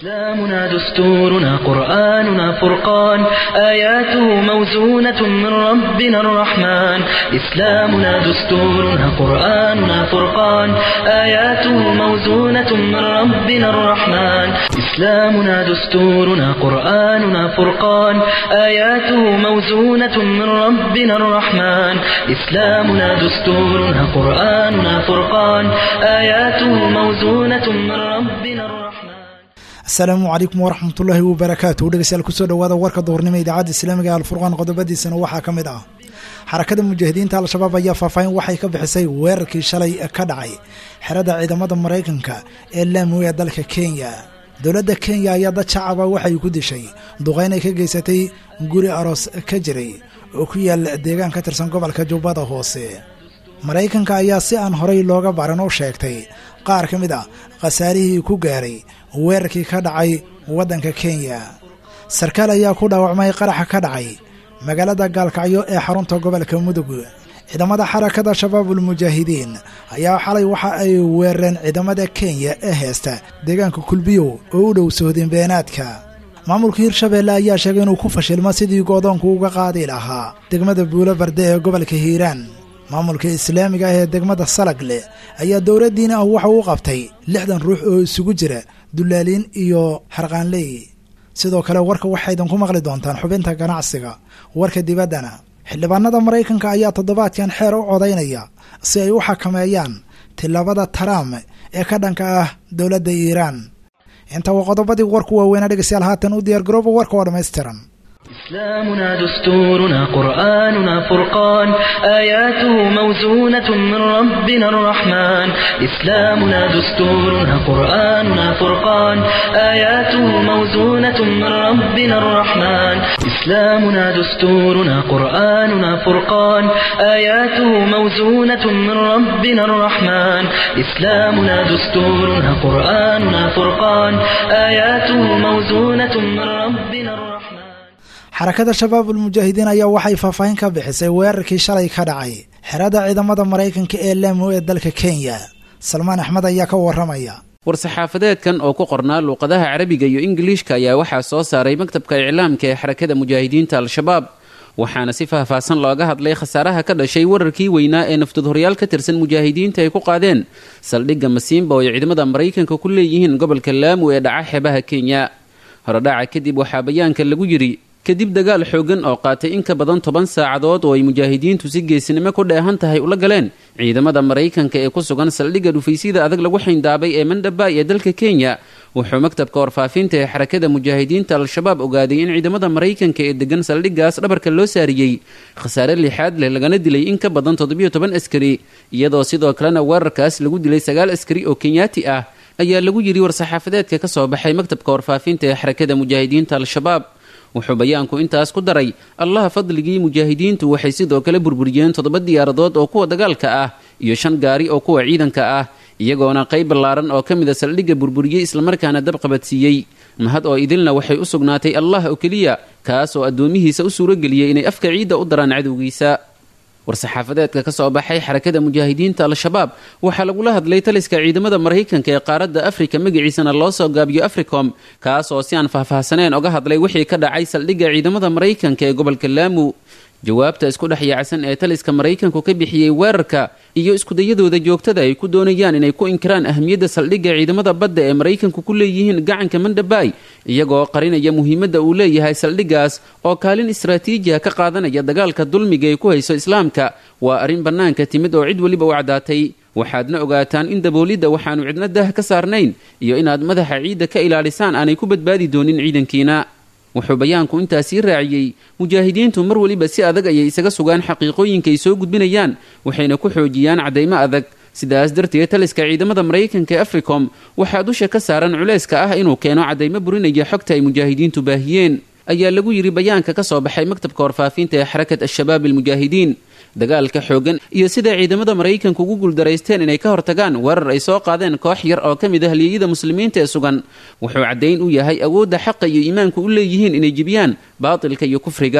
إسلامنا دستورنا قرآننا فرقان آياته موزونة من ربنا الرحمن إسلامنا دستورنا قرآننا فرقان آياته موزونة من ربنا الرحمن إسلامنا دستورنا قرآننا فرقان آياته موزونة من ربنا الرحمن إسلامنا دستورنا قرآننا فرقان آياته موزونة من ربنا الرحمن asalaamu calaykum waraxmatullaahi wabarakaatu dhegeystayaal kusoo dhawaada warka duhurnimo idaacadda islaamiga ee alfurqaan qodobadiisana waxaa ka mid ah xarakada mujaahidiinta al-shabaab ayaa faahfaahin waxay ka bixisay weerarkii shalay ka dhacay xerada ciidamada maraykanka ee laamo ee dalka kenya dowladda kenya ayaa dad shacaba waxay ku dishay duqeyn ay ka geysatay guri aroos ka jiray oo ku yaal deegaan ka tirsan gobolka jubbada hoose maraykanka ayaa si aan horay looga baran u sheegtay qaar ka mid ah khasaarihii ku gaaray weerarkii ka dhacay waddanka kenya sarkaal ayaa ku dhaawacmay qaraxa ka dhacay magaalada gaalkacyo ee xarunta gobolka mudug ciidamada xarakada shabaabul mujaahidiin ayaa xalay waxa ay weerareen ciidamada kenya ee heesta deegaanka kulbiyow oo u dhow sohdin beenaadka maamulka hirshabeelle ayaa sheegay inuu ku fashilmo sidii goodoonku uga qaadi lahaa degmada buulo barde ee gobolka hiiraan maamulka islaamiga ah ee degmada salagle ayaa dowladdiina ah waxa uu qabtay lixdan ruux oo isugu jira dullaaliin iyo harqaanley sidoo kale warka waxaydan ku maqli doontaan xubinta ganacsiga warka dibaddana xildhibaanada maraykanka ayaa toddobaadkan xeer u codaynaya si ay u xakameeyaan tillaabada taraam ee ka dhanka ah dowladda iiraan inta waa qodobadii warku waaweynaa dhegeystayaal haatan u diyaargarooba warka oo dhammaystiran إسلامنا دستورنا قرآننا فرقان آياته موزونة من ربنا الرحمن إسلامنا دستورنا قرآننا فرقان آياته موزونة من ربنا الرحمن إسلامنا دستورنا قرآننا فرقان آياته موزونة من ربنا الرحمن إسلامنا دستورنا قرآننا فرقان آياته موزونة من ربنا الرحمن xarakada shabaabul mujaahidiin ayaa waxay faahfaahin ka bixisay weerarkii shalay ka dhacay xerada ciidamada maraykanka ee laamo ee dalka kenya salmaan axmed ayaa ka waramaya war-saxaafadeedkan oo ku qornaa luuqadaha carabiga iyo ingiliishka ayaa waxaa soo saaray maktabka iclaamka ee xarakada mujaahidiinta al-shabaab waxaana si faahfaahsan looga hadlay khasaaraha ka dhashay wararkii weynaa ee naftadhoryaal ka tirsan mujaahidiinta ay ku qaadeen saldhigga masiimba oo ay ciidamada maraykanka ku leeyihiin gobolka laamo ee dhaca xeebaha kenya horodhaca kadib waxaa bayaanka lagu yidhi kadib dagaal xooggan oo qaatay in ka badan toban saacadood oo ay mujaahidiintu si geesinimo ku dheehan tahay ula galeen ciidamada maraykanka ee ku sugan saldhigga dhufaysyada adag lagu xayndaabay ee mandhabay ee dalka kenya wuxuu maktabka warfaafinta ee xarakada mujaahidiinta al-shabaab ogaaday in ciidamada maraykanka ee degan saldhiggaas dhabarka loo saariyey khasaare lixaad leh lagana dilay in ka badan toddobiyo toban askari iyadoo sidoo kalena weerarkaas lagu dilay sagaal askari oo kenyaati ah ayaa lagu yidhi war-saxaafadeedka ka soo baxay maktabka warfaafinta ee xarakada mujaahidiinta al-shabaab wuxuu bayaanku intaas ku daray allaha fadligii mujaahidiintu waxay sidoo kale burburiyeen toddoba diyaaradood oo kuwa dagaalka ah iyo shan gaari oo kuwa ciidanka ah iyagoona qayb ballaaran oo ka mida saldhigga burburiyey islamarkaana dab qabadsiiyey mahad oo idilna waxay u sugnaatay allah oo keliya kaas oo addoomihiisa u suurageliyey inay afka ciidda u daraan cadowgiisa war-saxaafadeedka ka soo baxay xarakada mujaahidiinta al-shabaab waxaa lagula hadlay taliska ciidamada maraykanka ee qaaradda afrika magaciisana loo soo gaabiyo africom kaas oo si aan faahfaahsaneen oga hadlay wixii ka dhacay saldhigga ciidamada maraykanka ee gobolka laamu jawaabta isku dhex yaacsan ee taliska maraykanku ka bixiyey weerarka iyo iskudayadooda joogtada ay ku doonayaan inay ku inkiraan ahmiyadda saldhigga ciidamada badda ee maraykanku ku leeyihiin gacanka mandhabay iyagoo qarinaya muhiimadda uu leeyahay saldhiggaas oo kaalin istraatiijiha ka qaadanaya dagaalka dulmiga ay ku hayso islaamka waa arrin bannaanka timid oo cid weliba u caddaatay waxaadna ogaataan in daboolidda waxaanu cidna dah ka saarnayn iyo inaad madaxa ciidda ka ilaalisaan aanay ku badbaadi doonin ciidankiina wuxuu bayaanku intaasii raaciyey mujaahidiintu mar weliba si adag ayay isaga sugaan xaqiiqooyinka ay soo gudbinayaan waxayna ku xoojiyaan caddaymo adag sidaas darteed taliska ciidamada maraykanka ee africom waxaa dusha ka saaran culayska ah inuu keeno caddaymo burinaya xogta ay mujaahidiintu baahiyeen ayaa lagu yidhi bayaanka ka soo baxay maktabka warfaafinta ee xarakat al-shabaab almujaahidiin dagaalka xooggan iyo sida ciidamada maraykanku ugu guuldaraysteen inay ka hortagaan weerar ay soo qaadeen koox yar oo ka mid ah halyeeyada muslimiinta ee sugan wuxuu caddayn u yahay awoodda xaqa iyo iimaanku u leeyihiin inay jibiyaan baatilka iyo kufriga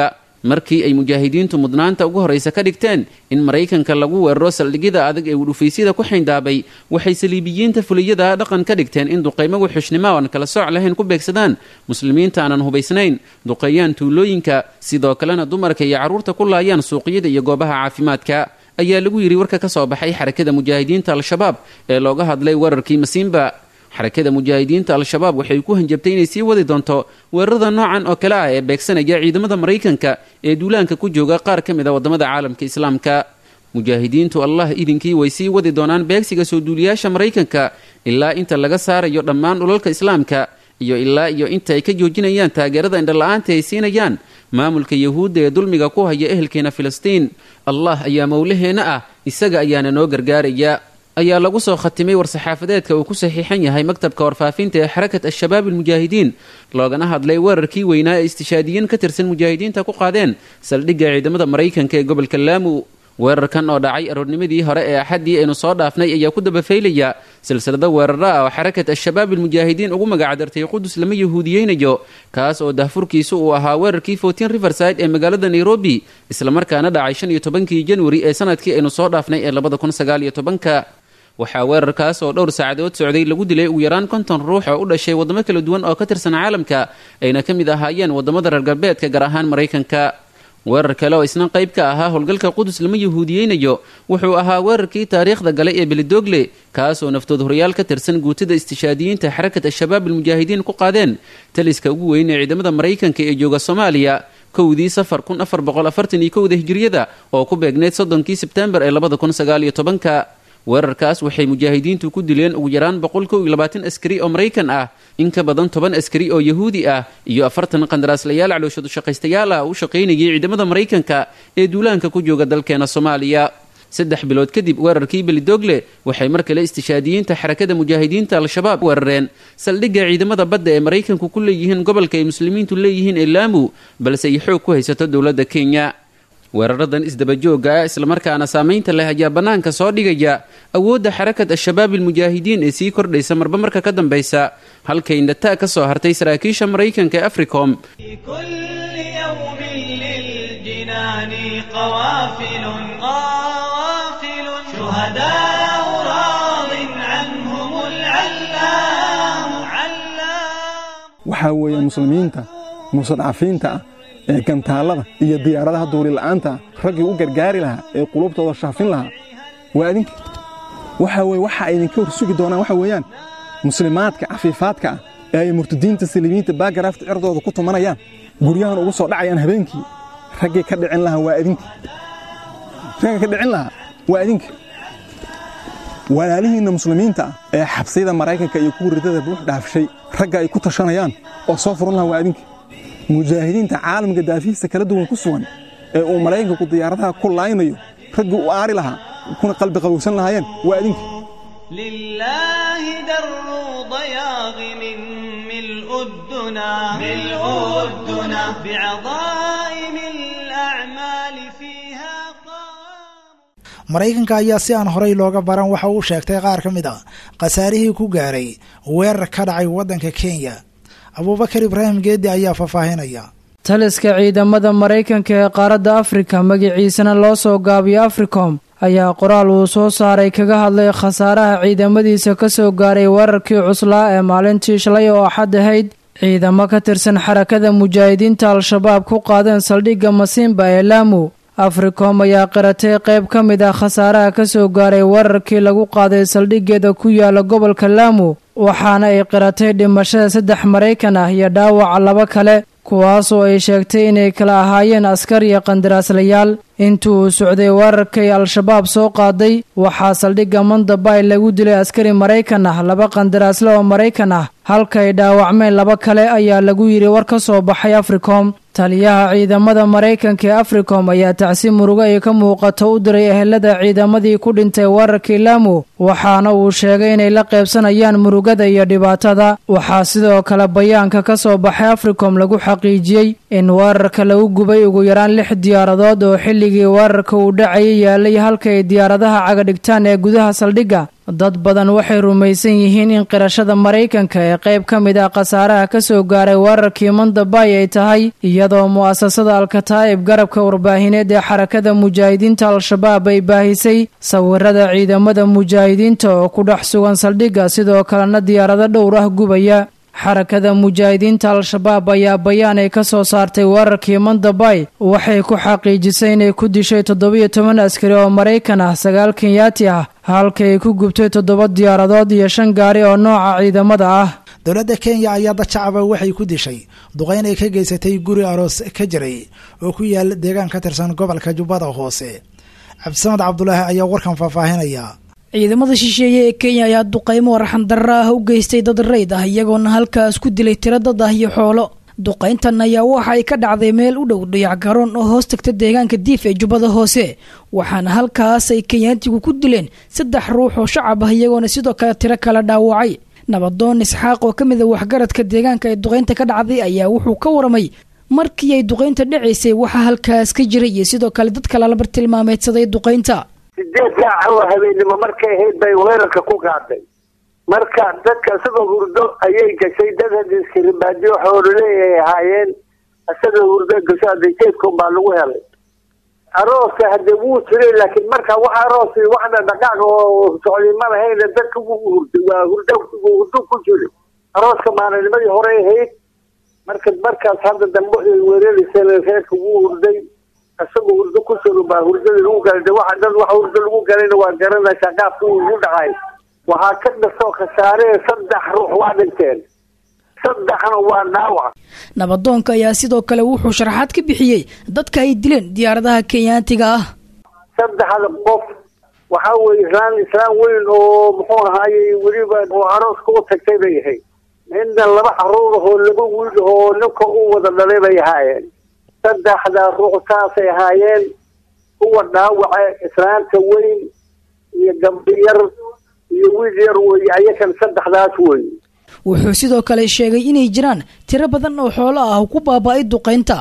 markii ay mujaahidiintu mudnaanta ugu horraysa ka dhigteen in maraykanka lagu weeraro saldhigyada adag ee udhufaysyada ku xayndaabay waxay saliibiyiinta fuliyada dhaqan ka dhigteen in duqaymo wuxushnimo aan kala sooc lahayn ku beegsadaan muslimiinta aanan hubaysnayn duqeeyaan tuulooyinka sidoo kalena dumarka iyo carruurta ku laayaan suuqyada iyo goobaha caafimaadka ayaa lagu yidhi warka ka soo baxay xarakada mujaahidiinta al-shabaab ee looga hadlay weerarkii masiimba xarakada mujaahidiinta al-shabaab waxay ku hanjabtay inay sii wadi doonto weerarada noocan oo kale ah ee beegsanaya ciidamada maraykanka ee duulaanka ku jooga qaar ka mid a waddamada caalamka islaamka mujaahidiintu allah idinkii way sii wadi doonaan beegsiga soo duuliyaasha maraykanka ilaa inta laga saarayo dhammaan dhulalka islaamka iyo ilaa iyo inta ay ka joojinayaan taageerada indhala-aanta ay siinayaan maamulka yahuudda ee dulmiga ku haya ehelkeena filistiin allah ayaa mowlaheenna ah isaga ayaana noo gargaaraya ayaa lagu soo khatimay war-saxaafadeedka uu ku saxiixan yahay maktabka warfaafinta ee xarakat al-shabaab almujaahidiin loogana hadlay weerarkii weynaa ee istishaadiyiin ka tirsan mujaahidiinta ku qaadeen saldhigga ciidamada maraykanka ee gobolka laamu weerarkan oo dhacay aroornimadii hore ee axaddii aynu soo dhaafnay ayaa ku dabafaylaya silsilado weeraro ah oo xarakat al-shabaab almujaahidiin ugu magacdartay qudus lama yahuudiyeynayo kaas oo dahfurkiisu uu ahaa weerarkii fortin riverside ee magaalada nairobi islamarkaana dhacay shan iyo tobankii januari ee sanadkii aynu soo dhaafnay ee labada kun sagaal iyo tobanka waxaa weerarkaas oo dhowr saacadood socday lagu dilay ugu yaraan konton ruux oo u dhashay waddamo kala duwan oo ka tirsan caalamka ayna ka mid ahaayeen waddamada reer galbeedka gaar ahaan maraykanka weerar kale oo isna qayb ka ahaa howlgalka qudus lama yahuudiyeynayo wuxuu ahaa weerarkii taariikhda galay ee belidogle kaasoo naftood horyaal ka tirsan guutada istishaadiyiinta xarakat al-shabaab almujaahidiin ku qaadeen taliska ugu weyn ee ciidamada maraykanka ee jooga soomaaliya kowdii safar kun afar boqol afartan iyo kowda hijiriyada oo ku beegneyd soddonkii sebtembar ee labada kun sagaal iyo tobanka weerarkaas waxay mujaahidiintu ku dileen ugu yaraan boqol kow iyo labaatan askari oo maraykan ah in ka badan toban askari oo yahuudi ah iyo afartan qandaraaslayaal calooshadu shaqaystayaal ah u shaqaynayay ciidamada maraykanka ee duulaanka ku jooga dalkeena soomaaliya saddex bilood kadib weerarkii belidogle waxay mar kale istishaadiyiinta xarakada mujaahidiinta al-shabaab weerareen saldhigga ciidamada badda ee maraykanku ku leeyihiin gobolka ay muslimiintu leeyihiin ee laamu balse ay xoog ku haysato dowladda kenya weeraradan isdabajooga ah islamarkaana saamaynta leh ayaa bannaanka soo dhigaya awoodda xarakat al-shabaab almujaahidiin ee sii kordhaysa marba marka ka dambaysa halkay indhataa ka soo hartay saraakiisha maraykanka ee africom waxaa weeye muslimiinta mustadcafiinta ah ee gantaallada iyo diyaaradaha duulila'aanta raggii u gargaari lahaa ee qulubtooda shaafin lahaa waa idinka waxaa weye waxa ay idinka hor sugi doonaan waxa weeyaan muslimaadka cafiifaadka ah ee ay murtadiinta saliimiinta baagaraafta cirdooda ku tumanayaan guryahan ugu soo dhacayaan habeenkii raggii ka dhicin lahaa waa idinka ragga ka dhicin lahaa waa idinka walaalihiinna muslimiinta ah ee xabsiyada maraykanka iyo kuwa ridada buux dhaafshay ragga ay ku tashanayaan oo soo furan lahaa waa idinka mujaahidiinta caalamka daafihiisa kala duwan ku sugan ee uu maraykanku diyaaradaha ku laaynayo raggii u aari lahaa kuna qalbi qabowsan lahaayeen waa idinka لله در ضياغ من ملء الدنا ملء الدنا بعظائم الأعمال فيها قام maraykanka ayaa si aan horey looga baran waxa uu sheegtay qaar ka mid a khasaarihii ku gaaray weerar ka dhacay waddanka kenya abuubakar ibraahim geedi ayaa faahfaahinaya taliska ciidamada maraykanka ee qaaradda afrika magaciisana loo soo gaabiyo africom ayaa qoraal uu soo saaray kaga hadlay khasaaraha ciidamadiisa ka soo gaaray weerarkii cuslaa ee maalintii shalay oo axad ahayd ciidamo ka tirsan xarakada mujaahidiinta al-shabaab ku qaadeen saldhigga masiimba ee laamu africom ayaa qiratay qayb ka mid ah khasaaraha ka soo gaaray weerarkii lagu qaaday saldhiggeeda ku yaala gobolka laamu waxaana ay qiratay dhimashada saddex maraykan ah iyo dhaawaca laba kale kuwaasoo ay sheegtay inay kala ahaayeen askar iyo qandaraaslayaal intii uu socday weerarkay al-shabaab soo qaaday waxaa saldhigga mandabay lagu dilay askari maraykan ah laba qandaraasle oo maraykan ah halka ay dhaawacmeen laba kale ayaa lagu yidhi war ka soo baxay africom taliyaha ciidamada maraykanka ee africom ayaa tacsi murugo ay ka muuqato u diray ehelada ciidamadii ku dhintay weerarkii laamu waxaana uu sheegay inay la qaybsanayaan murugada iyo dhibaatada waxaa sidoo kale bayaanka ka soo baxay africom lagu xaqiijiyey in weerarka lagu gubay ugu yaraan lix diyaaradood oo xilligii weerarka uu dhacayay yaalay halka ay diyaaradaha cagadhigtaan ee gudaha saldhigga dad badan waxay rumaysan yihiin in qirashada maraykanka ee qayb ka mid ah khasaaraha ka soo gaaray weerarkii mandabay ay tahay iyadoo mu'asasada alkataa'ib garabka warbaahineed ee xarakada mujaahidiinta al-shabaab ay baahisay sawirada ciidamada mujaahidiinta oo ku dhex sugan saldhigga sidoo kalena diyaarado dhowr ah gubaya xarakada mujaahidiinta al-shabaab ayaa bayaan ay ka soo saartay weerarkii mandabay waxay ku xaqiijisay inay ku dishay toddobiyo toban askari oo maraykan ah sagaal kenyaati ah halka ay ku gubtay toddoba diyaaradood iyo shan gaari oo nooca ciidamada ah dowladda kenya ayaa dad shacaba waxay ku dishay duqeyn ay ka geysatay guri aroos ka jiray oo ku yaal deegaan ka tirsan gobolka jubbada hoose cabdisamad cabdulaahi ayaa warkan faahfaahinaya ciidamada shisheeye ee kenya ayaa duqaymo arxandarra ah u geystay dad rayd ah iyagoona halkaas ku dilay tiro dad ah iyo xoolo duqayntan ayaa waxa ay ka dhacday meel u dhow dhayac garoon oo hoos tagta deegaanka diif ee jubbada hoose waxaana halkaas ay kenyaantigu ku dileen saddex ruux oo shacab ah iyagoona sidoo kale tiro kala dhaawacay nabadoon isxaaq oo ka mid a waxgaradka deegaanka ee duqaynta ka dhacday ayaa wuxuu ka waramay markii ay duqaynta dhacaysay waxaa halkaas ka jiray iyo sidoo kale dadka lalabar tilmaameedsaday duqaynta sideed saaca oo habeenimo markay ahayd bay weerarka ku qaaday marka dadka isagoo hurdo ayay gashay dad hadiskaribaadiyo xoololeeyahay ahaayeen isagoo hurdo gasho adejeedkun baa lagu helay arooska hadee wuu jiray laakiin marka wax aroos waxna dhaqaaq oo socday ma lahayn dadka wuu hurday waa hurdo hurdo ku jiray arooska maalinimadii horey ahayd marka markaas hadda dambe weeraraysa reerka wuu hurday isagoo hurdo ku sugan baa hurdada lagu galay de waxa dad wax hurdo lagu galayna waa garanaysaa qaabka uu ugu dhacay waxaa ka dhasoo khasaaree saddex ruux waa dhinteen saddexna waa dhaawac nabadoonka ayaa sidoo kale wuxuu sharaxaad ka bixiyey dadka ay dileen diyaaradaha kenyaantiga ah saddexda qof waxaa weye islaan islaan weyn oo muxuu ahaayey weliba oo arooska u tagtay bay ahayd midna laba caruur ahoo laba wiil ahoo ninka u wada dhalay bay ahaayeen saddexda ruux saasay ahaayeen kuwa dhaawaca islaanta weyn iyo gabdho yar iyo wiil yar weeye ayakan saddexdaas weeye wuxuu sidoo kale sheegay inay jiraan tiro badan oo xoolo ah ku baaba-ay duqaynta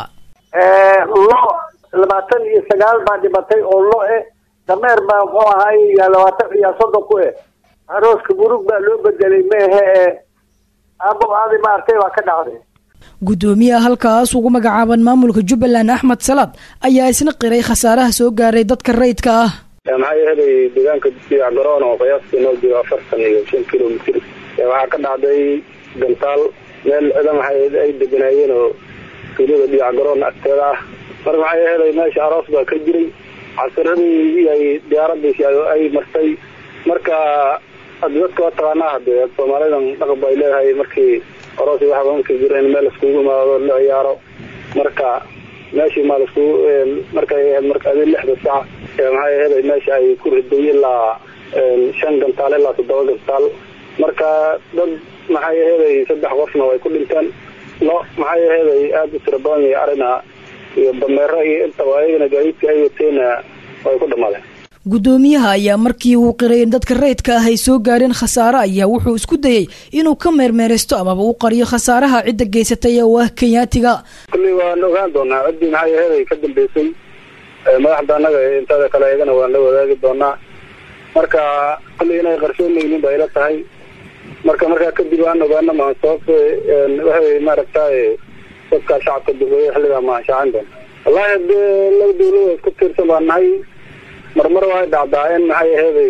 lo labaatan iyo sagaal baa dhimatay oo lo eh dameer baa muxuu ahaay yaa labaatan iyo soddon ku eh arooska murug baa loo bedelay meehe ee aabo aadi maartay baa ka dhacday guddoomiyaha halkaas ugu magacaaban maamulka jubbaland axmed salaad ayaa isna qiray khasaaraha soo gaaray dadka rayidka ah maxaa yeelay deegaanka diyac garoon oo qiyaastii noo jiro afartan iyo shan kilomitr waxaa ka dhacday gantaal meel ciidan waxay ay deganaayeen oo tuulada diyac garoon agteeda ah marka maxaa yeelay meesha aroos baa ka jiray casiradii ay diyaaradii ay martay marka dadka waa taqaanaa hadee soomaalidan dhaqan ba ay leedahay markii aroos waxba markii jira in meel iskugu imaado la ciyaaro marka meeshii maa laskugu markay ahayd marka adi lixda sac maxaa yeelay meesha ay ku riday ilaa shan gantaal ilaa toddoba gantaal marka dad maxaa yeelay saddex qofna way ku dhinteen lo maxaa yeelay aada u tira badan iyo arina iyo dameero iyo intaba ayagana gaadiidka ay wateena way ku dhamaadeen guddoomiyaha ayaa markii uu qiray in dadka rayidka ah ay soo gaareen khasaare ayaa wuxuu isku dayey inuu ka meermeeraysto amaba u qariyo khasaaraha cidda geysatay oo ah kenyaatiga kulley waan ogaan doonaa ciddii maxaa yeelay ka dambeysay madaxda annaga intada kale iyagana waan la wadaagi doonaa marka kulley inay qarsoonaynin ba ila tahay marka markaa kadib aan ogaano maan sababta waxay maaragtay dadka shacabka dubeeye xilligaa maan shaacin doona wallahi hadee laba dawlada isku tiirsan baan nahay marmar waxay dhacdaa in maxay aheeday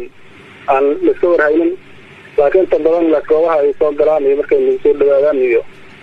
aan laiska warhaynin laakiin inta badan goobaha ay soo galaan iyo markay nagu soo dhawaadaan iyo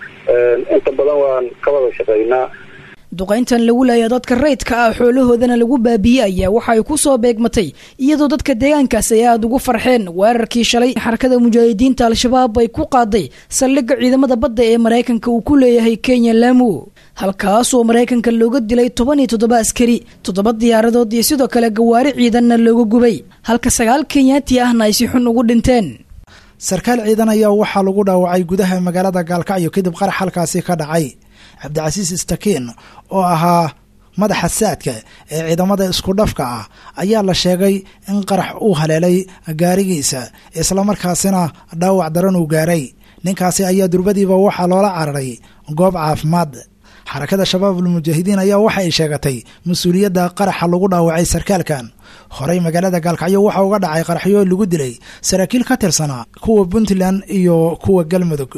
inta badan waan ka wada shaqeynaa duqayntan lagu laaya dadka rayidka ah xoolahoodana lagu baabiiyey ayaa waxa ay ku soo beegmatay iyadoo dadka deegaankaas ay aada ugu farxeen weerarkii shalay xarakada mujaahidiinta al-shabaab ay ku qaaday saldhigga ciidamada badda ee maraykanka uu ku leeyahay kenya lamu halkaasoo maraykanka looga dilay toban iyo toddoba askari toddoba diyaaradood iyo sidoo kale gawaari ciidanna looga gubay halka sagaal kenyaati ahna ay si xun ugu dhinteen sarkaal ciidan ayaa waxaa lagu dhaawacay gudaha magaalada gaalkacyo kadib qarax halkaasi ka dhacay cabdicasiis istakiin oo ahaa madaxa saadka ee ciidamada isku dhafka ah ayaa la sheegay in qarax uu haleelay gaarigiisa islamarkaasina dhaawac daran uu gaaray ninkaasi ayaa durbadiiba waxaa loola cararay goob caafimaad xarakada shabaabulmujaahidiin ayaa waxa ay sheegatay mas-uuliyadda qaraxa lagu dhaawacay sarkaalkan horey magaalada gaalkacyo waxaa uga dhacay qaraxyo lagu dilay saraakiil ka tirsanaa kuwa puntland iyo kuwa galmudug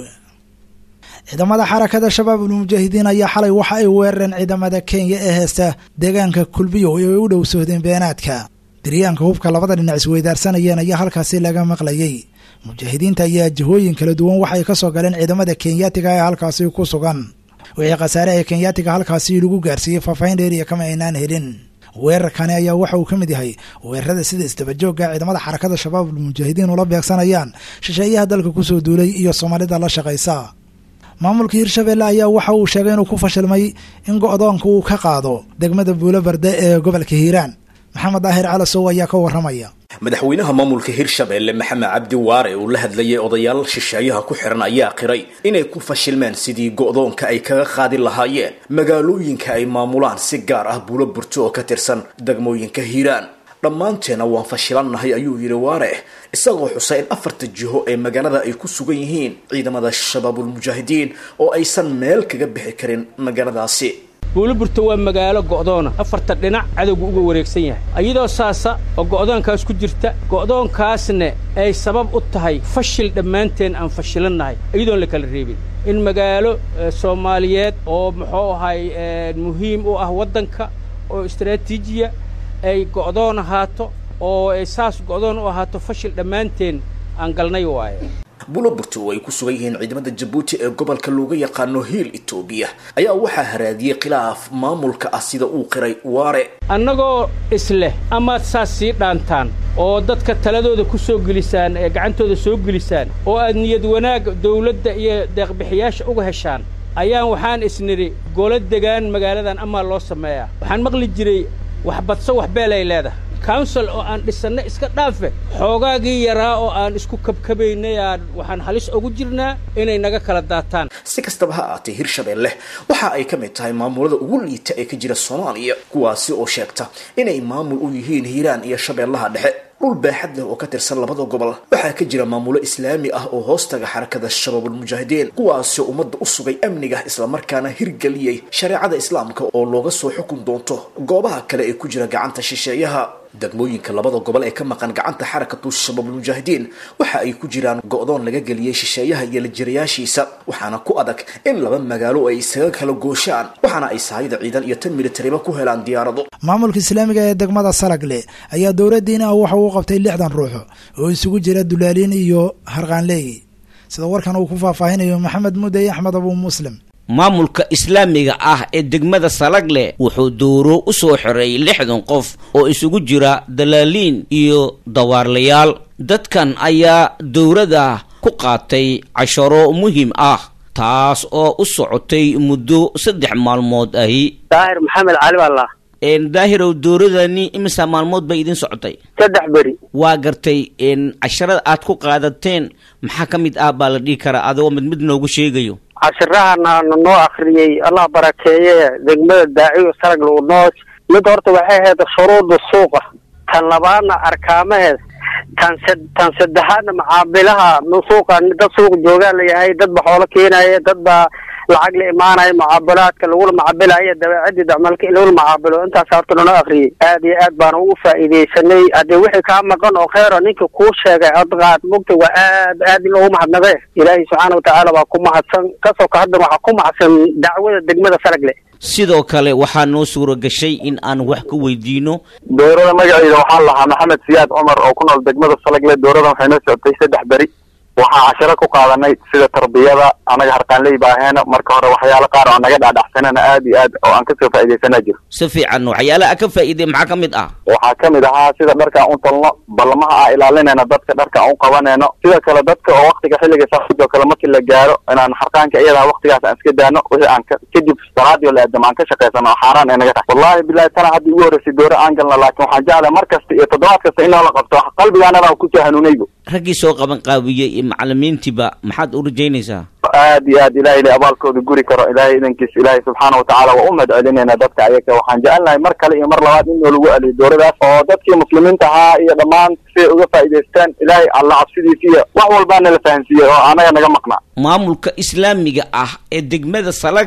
ciidamada xarakada shabaabulmujaahidiin ayaa xalay waxa ay weerareen ciidamada kenya ee heesta deegaanka kulbiyo ay u dhow sohdeen beenaadka diryaanka hubka labada dhinac isweydaarsanayeen ayaa halkaasi laga maqlayey mujaahidiinta ayaa jihooyin kala duwan waxay ka soo galeen ciidamada kenyaatiga ee halkaasi ku sugan wixii khasaare ee kenyaatiga halkaasi lagu gaarsiiyey faahfaahin dheeriya kama aynaan helin weerarkani ayaa waxa uu ka mid yahay weerarada sida isdabajooga ciidamada xarakada shabaabulmujaahidiin ula beegsanayaan shisheeyaha dalka kusoo duulay iyo soomaalida la shaqaysa maamulka hirshabeelle ayaa waxa uu sheegay inuu ku fashilmay in go-doonka uu ka qaado degmada buulo barde ee gobolka hiiraan maxamed daahir calasow ayaa ka waramaya madaxweynaha maamulka hirshabeelle maxamed cabdi waare uu la hadlayay odayaal shisheeyaha ku xiran ayaa qiray inay ku fashilmeen sidii go-doonka ay kaga qaadi lahaayeen magaalooyinka ay maamulaan si gaar ah buulo burto oo ka tirsan degmooyinka hiiraan dhammaanteena waan fashilannahay ayuu yidhi waare isagoo xusay in afarta jiho ee magaalada ay ku sugan yihiin ciidamada shabaabulmujaahidiin oo aysan meel kaga bixi karin magaaladaasi buuliburta waa magaalo go'doona afarta dhinac cadowgu uga wareegsan yahay iyadoo saasa oo go'doonkaas ku jirta go'doonkaasna ay sabab u tahay fashil dhammaanteen aan fashilannahay iyadoon la kala reebin in magaalo soomaaliyeed oo muxuu ahay muhiim u ah waddanka oo istaraatiijiya ay go'doon ahaato oo ay saas go'doon u ahaato fashil dhammaanteen aan galnay waaye buloburto oo ay ku sugan yihiin ciidamada jabuuti ee gobolka looga yaqaano hiil etoobiya ayaa waxaa haraadiyey khilaaf maamulka ah sida uu qiray waare annagoo isleh amaad saas sii dhaantaan oo dadka taladooda ku soo gelisaan ee gacantooda soo gelisaan oo aad niyad wanaag dawladda iyo deeqbixiyaasha uga heshaan ayaan waxaan isnidhi golo degaan magaaladan amaa loo sameeyaa waxaan maqli jiray wax badso wax beelay leedahay council oo aan dhisanna iska dhaafe xoogaagii yaraa oo aan isku kabkabaynay aan waxaan halis ugu jirnaa inay naga kala daataan si kastaba ha aatee hirshabeelle waxa ay ka mid tahay maamulada ugu liita ee ka jira soomaaliya kuwaasi oo sheegta inay maamul u yihiin hiiraan iyo shabeellaha dhexe dhul baaxad leh oo ka tirsan labada gobol waxaa ka jira maamulo islaami ah oo hoostaga xarakada shabaabulmujaahidiin kuwaasoo ummadda u sugay amniga islamarkaana hirgeliyey shareecada islaamka oo looga soo xukun doonto goobaha kale ee ku jira gacanta shisheeyaha degmooyinka labada gobol ee ka maqan gacanta xarakatu shabaabulmujaahidiin waxa ay ku jiraan go-doon laga geliyey shisheeyaha iyo lajirayaashiisa waxaana ku adag in laba magaalo ay isaga kala gooshaan waxaana ay sahayda ciidan iyo tan militariba ku helaan diyaarado maamulka islaamiga ee degmada salagle ayaa dowladdiina ah waxa uu qabtay lixdan ruux oo isugu jira dulaaliin iyo harqaanleey sida warkan uu ku faahfaahinayo maxamed mudey axmed abuu muslim maamulka islaamiga ah ee degmada salagle wuxuu dowro u soo xiray lixdan qof oo isugu jira dalaaliin iyo dawaarlayaal dadkan ayaa dowladda ku qaatay casharo muhiim ah taas oo u socotay muddo saddex maalmood ahi daahir maxamed cali balla daahirow dowladani imisa maalmood bay idin socotay saddex beri waa gartay casharada aad ku qaadateen maxaa ka mid ah baa la dhihi karaa adigoo mid mid noogu sheegayo cashirahana noo akriyey allah barakeeye degmada daaciyo sarag lagu noos mid horta waxay ahayd shuruuda suuqa tan labaadna arkaamaheed tan se tan saddexaadna macaabilaha suuqa dad suuq joogaa layahay dad ba xoolo keenaya dad baa lacag la imaanaya mucaabilaadka lagula macabilayo dabeecadii dacmalka in lagula macaabilo intaas horta noo akriyey aad iyo aad baana ugu faa'iidaysanay haddii wixii kaa maqan oo kheyro ninka kuu sheegay adqaad mugta waa aad aad in loogu mahadnaqe ilaahay subxaana watacaala baa ku mahadsan kasoo ka haddan waxaa ku mahadsan dacwada degmada salagle sidoo kale waxaa noo suura gashay in aan wax ka weydiino dowrada magaceeda waxaa lahaa maxamed siyaad cumar oo ku nool degmada salagle dowradan waxay noo socotay saddex beri waxaa cashiro ku qaadanay sida tarbiyada anaga harqaanley baaheena marka hore waxyaalo qaar oo naga dhaadhaxsanana aad iyo aad oo aan kasoo faa'iidaysanaa jiro si fiican waxyaalaha ka faa'iiday maxaa ka mid ah waxaa ka mid ahaa sida dharka aan u talno ballamaha aan ilaalinayno dadka dharka aan u qabanayno sidoo kale dadka oo waktiga xilliga saafidoo kale markii la gaaro inaan harqaanka iyadaa waktigaas aan iska daano wixii aan kadib salaadii la aadamo aan ka shaqaysano oo xaaraan ay naga tahay wallahi bilahi tana hadda igu horreysay doore aan galna laakiin waxaan jeclahay mar kasta iyo toddobaad kasta in loola qabto qalbigaanada kusoo hanuunaybo raggii soo qaban qaabiyey iyo macalimiintiiba maxaad u rajaynaysaa aad iyo aad ilahay la abaalkooda guri karo ilaahay idankiis ilaahay subxaana watacaala waa u mahad celinayna dadka ayaga waxaan jecelnahay mar kale iyo mar labaad in noolagu aliyo dowladaas oo dadkii muslimiinta ahaa iyo dhammaan siay uga faa'iidaystaan ilaahay alla cabsidiisa iyo wax walbaana la fahansiiyey oo anaga naga maqnaa maamulka islaamiga ah ee degmada salagle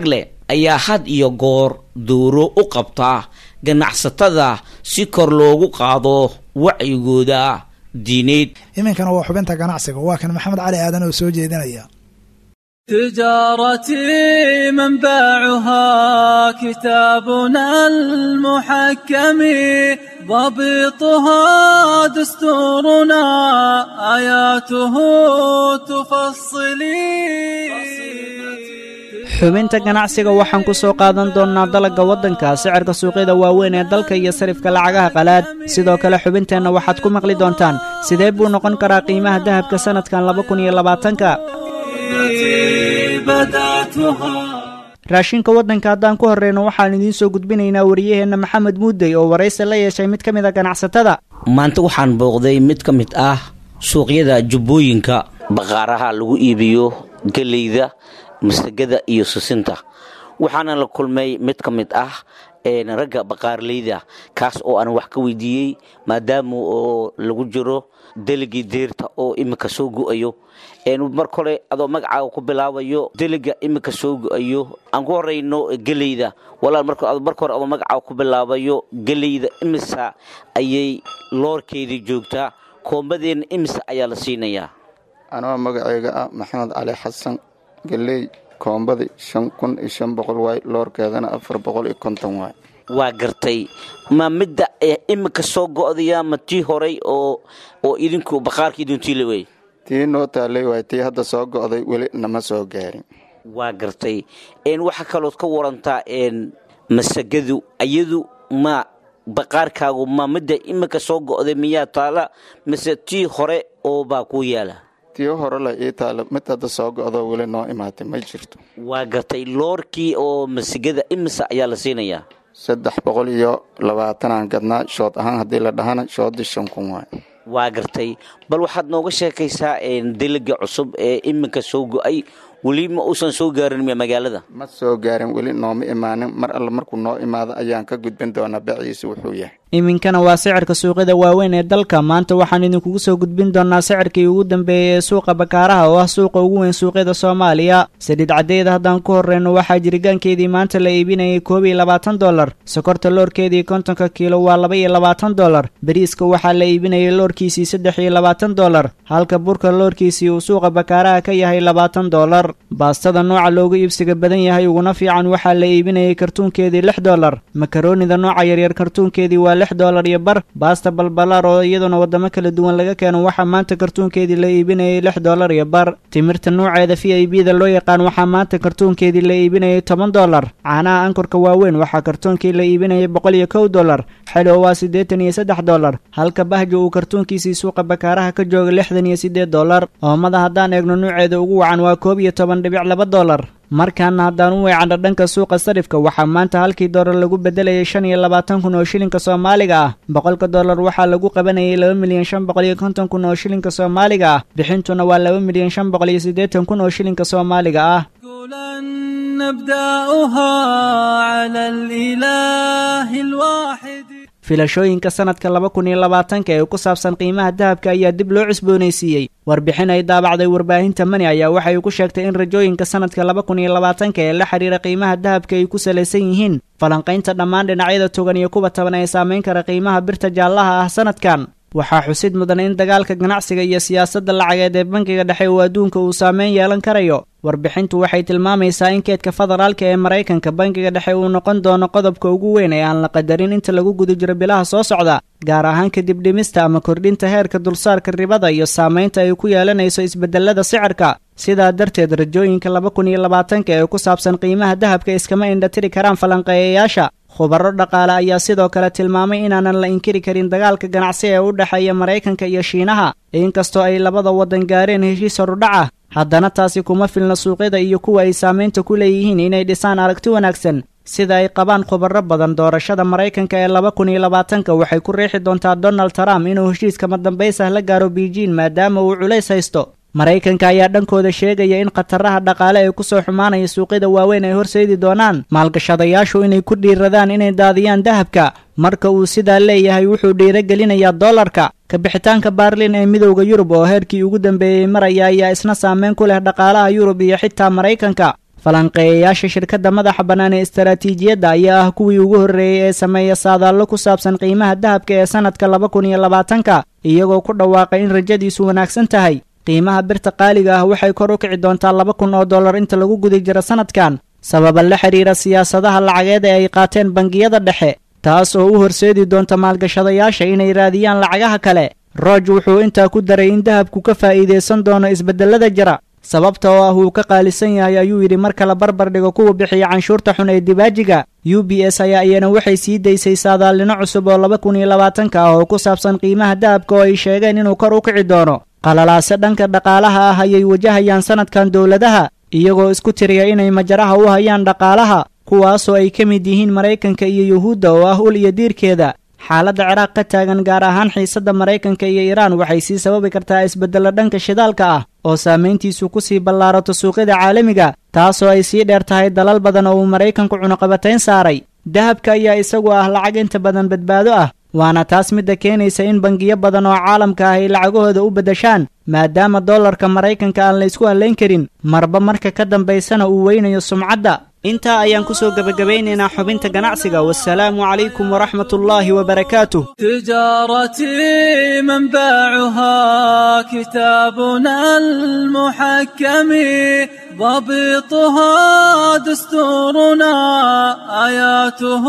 ayaa had iyo goor dowro u qabta ganacsatada si kor loogu qaado wacyigooda diineed iminkana waa xubinta ganacsiga waa kan maxamed cali aadan oo soo jeedinaya تجارتي منبعها كتابنا المحكم ضبطها دستورنا آياته تفصلي xubinta ganacsiga waxaan ku soo qaadan doonnaa dalagga waddanka sicirka suuqyada waaweyn ee dalka iyo sarifka lacagaha qalaad sidoo kale xubinteenna waxaad ku maqli doontaan sidee buu noqon karaa qiimaha dahabka sannadkan laba kun iyo labaatanka raashinka waddanka haddaan ku horreyno waxaan idiin soo gudbinaynaa wariyaheenna maxamed muudey oo waraysi la yeeshay mid ka mid a ganacsatada maanta waxaan booqday mid ka mid ah suuqyada jubbooyinka baqaaraha lagu iibiyo geleyda masagada iyo susinta waxaana la kulmay mid ka mid ah ragga baqaarleyda kaas oo aan wax ka weydiiyey maadaama oo lagu jiro deligii deerta oo iminka soo go-ayo mar kole adoo magacaaga ku bilaabayo deliga iminka soo go-ayo aan ku horeyno geleyda walaal marka hore adoo magacaaga ku bilaabayo geleyda imisa ayay loorkeedii joogtaa koombadeena imisa ayaa la siinayaa anoo magaceyga ah maxamed cali xasan galey koombadi shan kun iyo shan boqol waay loorkeedana afar boqol iyo konton waay waa gartay ma midda iminka soo go-daya ma tii horay oo oo idinku baqaarka idintiila wey tii noo taalay waay tii hadda soo go-day weli nama soo gaarin waa gartay waxaa kalood ka warantaa masagadu ayadu ma baqaarkaagu ma midda iminka soo go-day miyaa taala mise tii hore oo baa kuu yaala tii hore la ii taala mid hadda soo go-do weli noo imaatay ma jirto waa gartay loorkii oo masigada imisa ayaa la siinayaa saddex boqol iyo labaatanaan gadnaa shood ahaan haddii la dhahana shoodii shan kun waay waa gartay bal waxaad nooga sheekaysaa deliga cusub ee iminka soo go-ay weli ma uusan soo gaarin miya magaalada ma soo gaarin weli nooma imaanin mar alle markuu noo imaado ayaan ka gudbin doonaa baciisa wuxuu yahay iminkana waa sicirka suuqyada waaweyn ee dalka maanta waxaan idinkugu soo gudbin doonaa sicirkii ugu dambeeyey ee suuqa bakaaraha oo ah suuqa ugu weyn suuqyada soomaaliya saliid caddeeda haddaan ku horreyno waxaa jirigaankeedii maanta la iibinayay koob iyo labaatan dollar sokorta loorkeedii kontonka kiilo waa laba iyo labaatan dollar bariiska waxaa la iibinayay loorkiisii saddex iyo labaatan dollar halka burka loorkiisii uu suuqa bakaaraha ka yahay labaatan dollar baastada nooca loogu iibsiga badan yahay uguna fiican waxaa la iibinayay kartuunkeedii lix dollar makaroonida nooca yaryar kartuunkeedii waa lix dollar iyo bar baasta balbalaar oo iyaduna waddamo kala duwan laga keeno waxaa maanta kartuunkeedii la iibinayay lix dollar iyo bar timirta nooceeda v i b da loo yaqaan waxaa maanta kartuunkeedii la iibinayay toban dollar caanaha ankorka waaweyn waxaa kartuunkii la iibinayay boqol iyo kow dollar xelo waa siddeetan iyo saddex dollar halka bahjo uu kartuunkiisii suuqa bakaaraha ka jooga lixdan iyo siddeed dollar oomada haddaan eegno nuuceeda ugu wacan waa koob iyo toban dhibic laba dollar markaana haddaan u weecanno dhanka suuqa sarifka waxaa maanta halkii dollar lagu bedelayay shan iyo labaatan kun oo shilinka soomaaliga ah boqolka dollar waxaa lagu qabanayay laba milyan shan boqol iyo konton kun oo shilinka soomaaliga ah bixintuna waa laba milyan shan boqol iyo siddeetan kun oo shilinka soomaaliga ah filashooyinka sanadka laba kun iyo labaatanka ee ku saabsan qiimaha dahabka ayaa dib loo cusboonaysiiyey warbixin ay daabacday warbaahinta mani ayaa waxay ku sheegtay in rajooyinka sanadka laba kun iyo labaatanka ee la xidhiira qiimaha dahabka ay ku salaysan yihiin falanqaynta dhammaan dhinacyada togan iyo kuwa taban ee saamayn kara qiimaha birta jaallaha ah sanadkan waxaa xusid mudan in dagaalka ganacsiga iyo siyaasadda lacageed ee bankiga dhexe uu adduunka uu saameyn yeelan karayo warbixintu waxay tilmaamaysaa in keedka federaalka ee maraykanka bankiga dhexe uu noqon doono qodobka ugu weyn ee aan la qadarin inta lagu guda jiro bilaha soo socda gaar ahaan kadib dhimista ama kordhinta heerka dulsaarka ribada iyo saamaynta ay ku yeelanayso isbedelada sicirka sidaa darteed rajooyinka laba kun iyo labaatanka ee ku saabsan qiimaha dahabka iskama indhatiri karaan falanqeeyayaasha khubaro dhaqaale ayaa sidoo kale tilmaamay inaanan la inkiri karin dagaalka ganacsi ee u dhexeeya maraykanka iyo shiinaha inkastoo ay labada waddan gaareen heshiis horudhac ah haddana taasi kuma filna suuqyada iyo kuwa ay saamaynta ku leeyihiin inay dhisaan aragti wanaagsan sida ay qabaan khubaro badan doorashada maraykanka ee laba kun iyo labaatanka waxay ku riixi doontaa donald trump inuu heshiiskama dambaysah la gaaro beijing maadaama uu culays haysto maraykanka ayaa dhankooda sheegaya in khataraha dhaqaale ee kusoo xumaanaya suuqyada waaweyn ay horseedi doonaan maalgashadayaashu inay ku dhiiradaan inay daadiyaan dahabka marka uu sidaa leeyahay wuxuu dhiiragelinayaa dollarka kabixitaanka baarlin ee midowda yurub oo heerkii ugu dambeeyey maraya ayaa isna saameyn ku leh dhaqaalaha yurub iyo xitaa maraykanka falanqeeyayaasha shirkadda madaxa bannaan ee istaraatiijiyadda ayaa ah kuwii ugu horreeyey ee sameeya saadaallo ku saabsan qiimaha dahabka ee sannadka laba kun iyo labaatanka iyagoo ku dhawaaqay in rajadiisu wanaagsan tahay qiimaha birta qaaliga ah waxay kor u kici doontaa laba kun oo dollar inta lagu guda jiro sannadkan sababa la xidhiira siyaasadaha lacageed ee ay qaateen bangiyada dhexe taas oo u horseedi doonta maalgashadayaasha inay raadiyaan lacagaha kale rooj wuxuu intaa ku daray in dahabku ka faa'iidaysan doono isbeddellada jira sababta oo ah uu ka qaalisan yahay ayuu yidhi marka la barbar dhigo kuwa bixiya canshuurta xun ee dibaajiga u b s ayaa iyana waxay sii daysay saadaalnimo cusub oo laba kun iyo labaatanka ah oo ku saabsan qiimaha dahabka oo ay sheegeen inuu kor u kici doono qalalaase dhanka dhaqaalaha ah ayay wajahayaan sannadkan dowladaha iyagoo isku tiriya inay majaraha u hayaan dhaqaalaha kuwaasoo ay ka mid yihiin maraykanka iyo yuhuudda oo ah ul iyo diirkeeda xaaladda ciraaq ka taagan gaar ahaan xiisadda maraykanka iyo iiraan waxay sii sababi kartaa isbeddello dhanka shidaalka ah oo saamayntiisu ku sii ballaarato suuqyada caalamiga taasoo ay sii dheer tahay dalal badan oo uu maraykanku cunuqabatayn saaray dahabka ayaa isagu ah lacag inta badan badbaado ah waana taas midda keenaysa in bangiyo badan oo caalamka ah ay lacagahooda u beddeshaan maadaama dollarka maraykanka aan la ysku hallayn karin marba marka ka dambaysana uu weynayo sumcadda intaa ayaan ku soo gebagabaynaynaa xubinta ganacsiga wasalaamu calaykum waraxmatullaahi wabarakaatuh تجارتي منبعها كتابنا المحكم ضبطها دستورنا آياته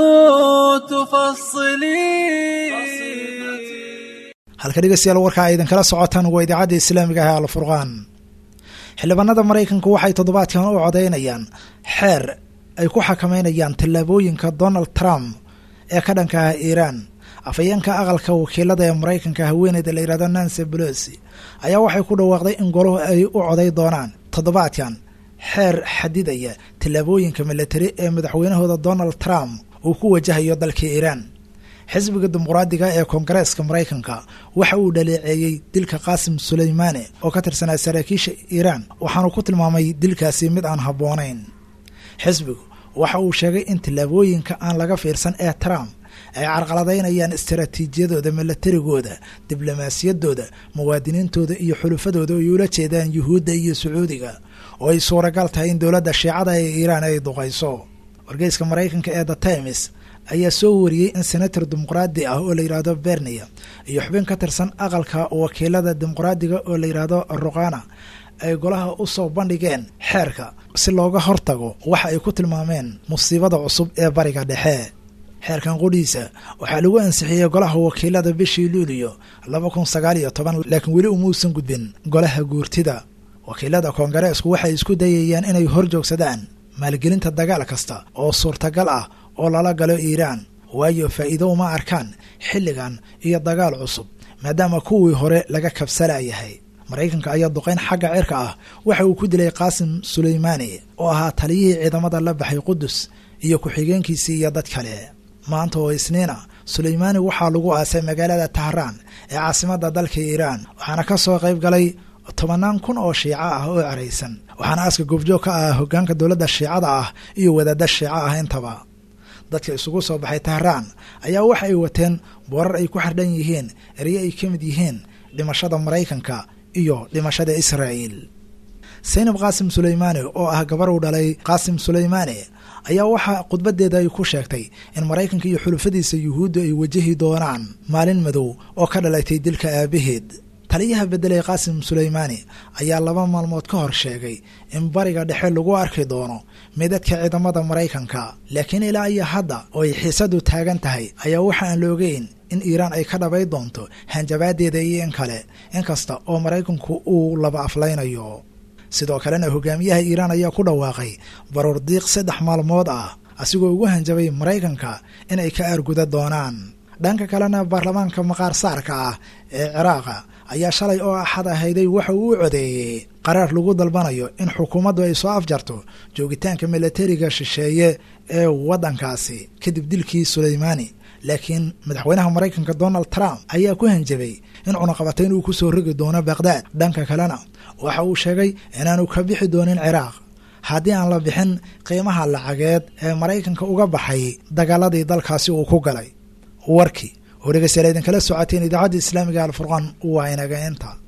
تفصلي halka dhegeystayaal warkaa aydan kala socotaan waa idaacadda islaamiga ah ee alfurqaan xildhibaanada maraykanku waxay toddobaadkan u codeynayaan xeer ay ku xakameynayaan tallaabooyinka donald trump ee ka dhanka ah iiraan afhayeenka aqalka wakiilada ee maraykanka haweeneyda la yidhahdo nancy pelosi ayaa waxay ku dhawaaqday in goluhu ay u coday doonaan toddobaadkan xeer xadidaya tallaabooyinka milatari ee madaxweynahooda donald trump uu ku wajahayo dalka iiraan xisbiga dimuqraadiga ee koongareeska maraykanka waxa uu dhaleeceeyey dilka qaasim suleymaane oo ka tirsanaa saraakiisha iiraan waxaanu ku tilmaamay dilkaasi mid aan habboonayn xisbigu waxa uu sheegay in tallaabooyinka aan laga fiirsan ee trump ay carqaladaynayaan istaraatiijiyadooda milatarigooda diblomaasiyaddooda muwaadiniintooda iyo xulufadooda ay ula jeedaan yuhuudda iyo sacuudiga oo ay suuragal tahay in dowladda shiicada ee iiraan ay duqayso wargeyska maraykanka ee the times ayaa soo wariyey in senator dimuqraadi ah oo la yidhaahdo bernia iyo xubin ka tirsan aqalka wakiilada dimuqraadiga oo la yidhaahdo ruqana ay golaha u soo bandhigeen xeerka si looga hortago waxa ay ku tilmaameen musiibada cusub ee bariga dhexe xeerkan qudhiisa waxaa lagu ansixiyey golaha wakiilada bishii luuliyo laba kun sagaal iyo toban laakiin weli umuusan gudbin golaha guurtida wakiilada koongareesku waxay isku dayayaan inay hor joogsadaan maalgelinta dagaal kasta oo suurtagal ah oo lala galo iiraan waayo faa'iido uma arkaan xilligan iyo dagaal cusub maadaama kuwii hore laga kabsalayahay maraykanka ayaa duqayn xagga cirka ah waxa uu ku dilay qaasim suleymaani oo ahaa taliyihii ciidamada la baxay qudus iyo ku-xigeenkiisii iyo dad kale maanta oo isniina suleymaani waxaa lagu aasay magaalada tahraan ee caasimadda dalka iiraan waxaana ka soo qayb galay tobannaan kun oo shiico ah oo ceraysan waxaana aaska goobjoog ka ah hoggaanka dowladda shiicada ah iyo wadaadda shiico ah intaba dadka isugu soo baxay tahraan ayaa waxa ay wateen boorar ay ku xardhan yihiin erye ay ka mid yihiin dhimashada maraykanka iyo dhimashada israa'iil saynab qaasim suleymaani oo ah gabar uu dhalay qaasim suleymaani ayaa waxaa khudbadeeda ay ku sheegtay in maraykanka iyo xulufadiisa yuhuudda ay wajahi doonaan maalin madow oo ka dhalatay dilka aabaheed taliyaha beddelay qaasim suleymaani ayaa laba maalmood ka hor sheegay in bariga dhexe lagu arki doono midadka ciidamada maraykanka laakiin ilaa iyo hadda oo ay xiisadu taagan tahay ayaa waxa aan la ogeyn in iiraan ay ka dhabay doonto hanjabaadeeda iyo in kale inkasta oo maraykanku uu laba aflaynayo sidoo kalena hogaamiyaha iiraan ayaa ku dhawaaqay baruur diiq saddex maalmood ah asigoo ugu hanjabay maraykanka in ay ka aarguda doonaan dhanka kalena baarlamaanka maqaar saarka ah ee ciraaqa ayaa shalay oo axad ahayday waxa uu u codeeyey qaraar lagu dalbanayo in xukuumaddu ay soo afjarto joogitaanka milatariga shisheeye ee waddankaasi kadib dilkii suleymaani laakiin madaxweynaha maraykanka donald trump ayaa ku hanjabay in cunaqabatayn uu ku soo rogi doono baqdaad dhanka kalena waxa uu sheegay inaanu ka bixi doonin ciraaq haddii aan la bixin qiimaha lacageed ee maraykanka uga baxay dagaaladii dalkaasi uu ku galay warkii oo dhegeystayaal idinkala socoteen idaacadda islaamiga alfurqaan waa inaga inta